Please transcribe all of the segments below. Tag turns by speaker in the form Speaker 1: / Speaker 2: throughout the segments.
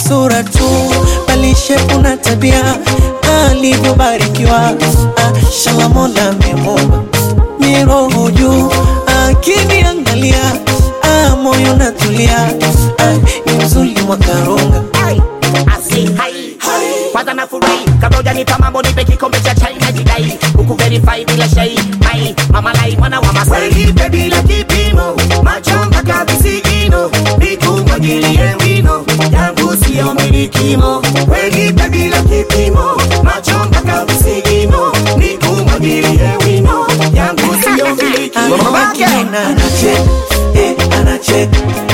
Speaker 1: sura tu, bali shepu na tabia alivyobarikiwa. Ah, shala Mola amemuumba miroho juu, akiniangalia ah, moyo natulia, ah, ni mzuri mwakarunga
Speaker 2: Asi, hai. Kwanza nafurahi kabla hujanipa mambo nipe kikombe cha chai na jidai huku verify bila shai mai mama lai mwana wa Masai
Speaker 3: Nipe bila kipimo, macho mpaka visigino, nikumwagilie wino, yangu siyo milikimo. We nipe bila kipimo, macho mpaka visigino, nikumwagilie wino, yangu siyo milikimo.
Speaker 1: Akiniona
Speaker 4: anachek eh, anachek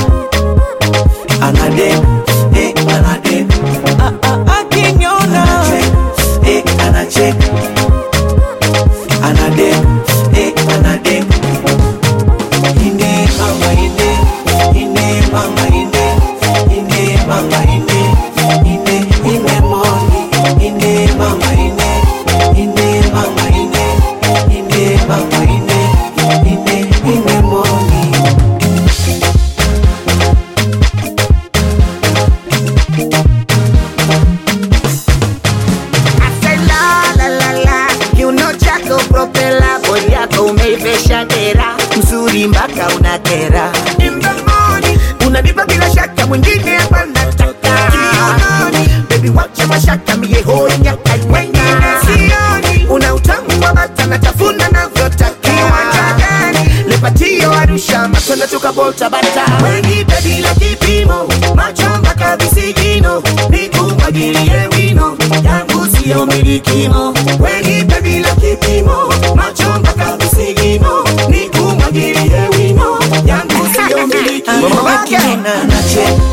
Speaker 4: anadek eh, anadek
Speaker 1: ah, ah, akiniona
Speaker 4: anachek eh, anachek anadek eh, anadek ine mama ine ine mama ine ine mama ine ine ine moni ine mama ine ine mama ine ine mama ine ine ine moni
Speaker 2: Ase la la la la kiuno chako propela bodi yako umeivesha dera mzuri mpaka unakera In the morning, unanipa bila shaka mwingine hapa nataka Kiunoni, baby wacha mashaka mie hoi nyaka wengine sioni una utamu wa bata natafuna navyotaka kiwanja gani lepatio arusha matunda tukabolta bata
Speaker 3: Wenipe bila kipimo, macho mpaka visigino, nikumwagilie wino, yangu siyo milikimo. Wenipe bila kipimo, macho mpaka visigino, nikumwagilie wino, yangu siyo milikimo.
Speaker 1: akiniona
Speaker 4: anachek